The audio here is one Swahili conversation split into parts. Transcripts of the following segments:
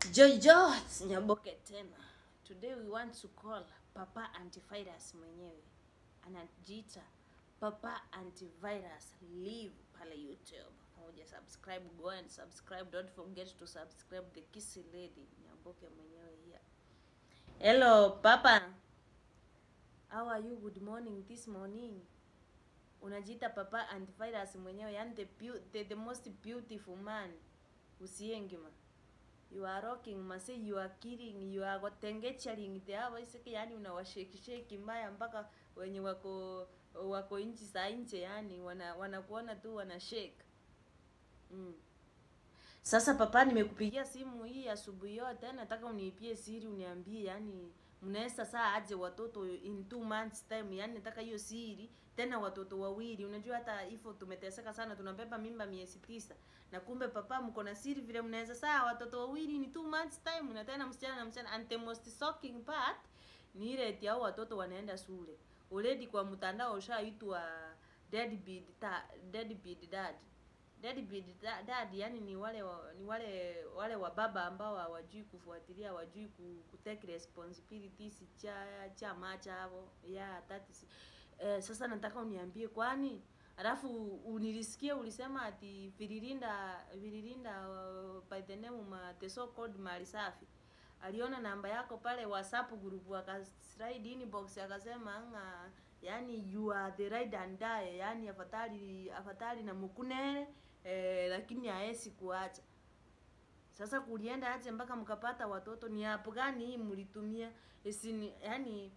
Joy Jots Nyaboke tena. Today we want to call Papa Antivirus mwenyewe. Anajiita Papa Antivirus live pale YouTube. Kama uja subscribe, go and subscribe. Don't forget to subscribe the Kissy Lady Nyaboke mwenyewe here. Hello Papa. How are you? Good morning this morning. Unajiita Papa Antivirus mwenyewe, yani the, beau- the, the most beautiful man. Usiengima you are rocking mase you are killing you are gotengecharing the hawa isiki yani unawasheki sheki mbaya mpaka wenye wako wako nchi za nje yani wana wanakuona tu wana shake mm. Sasa papa, nimekupigia simu hii asubuhi yote, nataka uniipie siri, uniambie yani mnaweza saa aje watoto in two months time, yani nataka hiyo siri tena, watoto wawili. Unajua hata hivyo tumeteseka sana, tunabeba mimba miezi tisa, na kumbe papa, mko na siri vile mnaweza saa watoto wawili in two months time, na tena msichana na msichana. And the most shocking part ni ile eti hao watoto wanaenda shule already, kwa mtandao ushaitwa deadbeat ta, deadbeat dad deadbeat da- dad yani ni wale wa, ni wale wale wa baba ambao hawajui kufuatilia hawajui ku, ku take responsibilities cha cha macha hapo yeah that is eh, sasa nataka uniambie kwani alafu unilisikie ulisema ati vililinda vililinda uh, by the name ma the so called mali safi aliona namba yako pale whatsapp group akaslide inbox akasema nga yani you are the ride and die yani afadhali afadhali na mukunere eh, lakini haesi kuacha sasa kulienda aje mpaka mkapata watoto ni hapo gani hii mlitumia isini yani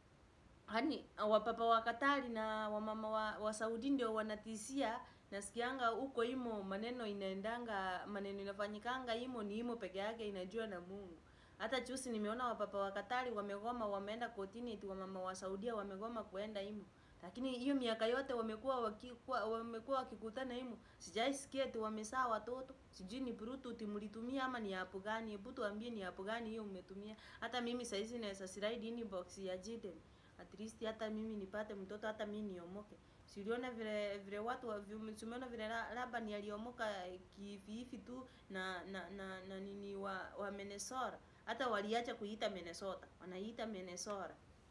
yani wapapa wa Katari na wamama wa, wa Saudi ndio wanatisia nasikianga huko imo maneno inaendanga maneno inafanyikanga imo ni imo peke yake inajua na Mungu hata chusi nimeona wapapa wa Katari wamegoma wameenda kotini eti wamama wa Saudia wamegoma kuenda imo lakini hiyo miaka yote wamekuwa wakikuwa wamekuwa wakikutana imo sijaisikia eti wamesaa watoto sijui ni bluetooth mlitumia ama ni hapo gani hebu tuambie ni hapo gani hiyo umetumia hata mimi saizi naweza slide inbox ya Jiden at least hata mimi nipate mtoto hata mimi niomoke siliona vile vile watu wa- vi- tumeona vile la- Laban aliomoka kivihivi tu na na na, na nini wa, wa Minnesota hata waliacha kuiita Minnesota wanaiita Minnesota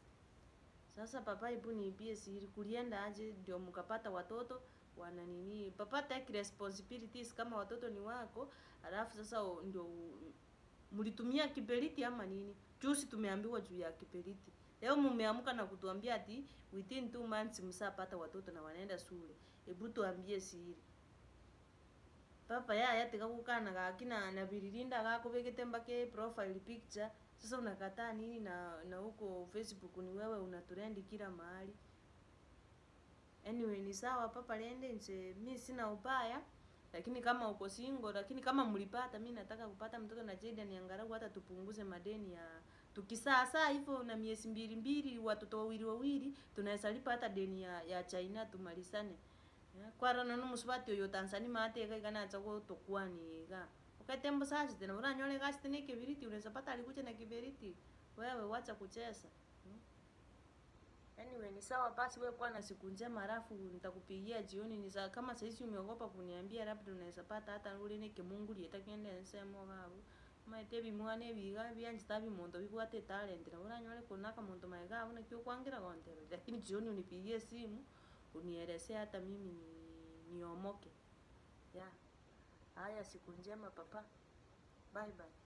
sasa papa, hebu niibie siri, kulienda aje ndio mkapata watoto wana nini? Papa, take responsibilities kama watoto ni wako, alafu sasa u- ndio u- mlitumia kiberiti ama nini? Juzi tumeambiwa juu ya kiberiti, leo mumeamka na kutuambia ati within two months msapata watoto na wanaenda shule. Hebu tuambie siri papa yaya tikakukana gakina na vililinda gako vekete mbake profile picture sasa unakataa nini na na huko facebook ni wewe unaturendi kila mahali anyway ni sawa papa lende nje mi sina ubaya lakini kama uko single lakini kama mlipata mi nataka kupata mtoto na Jaden angalau hata tupunguze madeni ya tukisaa saa hivyo na miezi mbili mbili watoto wawili wawili tunaweza lipa hata deni ya, ya China tumalizane Eh, kwarana nomusubati oyo Tanzania mateka ikanacha gotokwaniga ukatembo sachi tena unanyole kasi tena kibiriti unaweza pata alikuja na kibiriti wewe wacha kucheza hmm? Anyway, ni sawa basi, wewe kuwa na siku njema, alafu nitakupigia jioni. Ni sawa kama saizi umeogopa kuniambia, labda unaweza pata hata ule ne kimungu lieta kiende nsemo gabu maite bimwane biga byanjita bimonto bibwate talent na uranyole kunaka muntu maega abuna kyo kwangira kontero, lakini jioni unipigie simu unielezee hata mimi ni niomoke. Yeah. Haya, siku njema papa. Bye bye.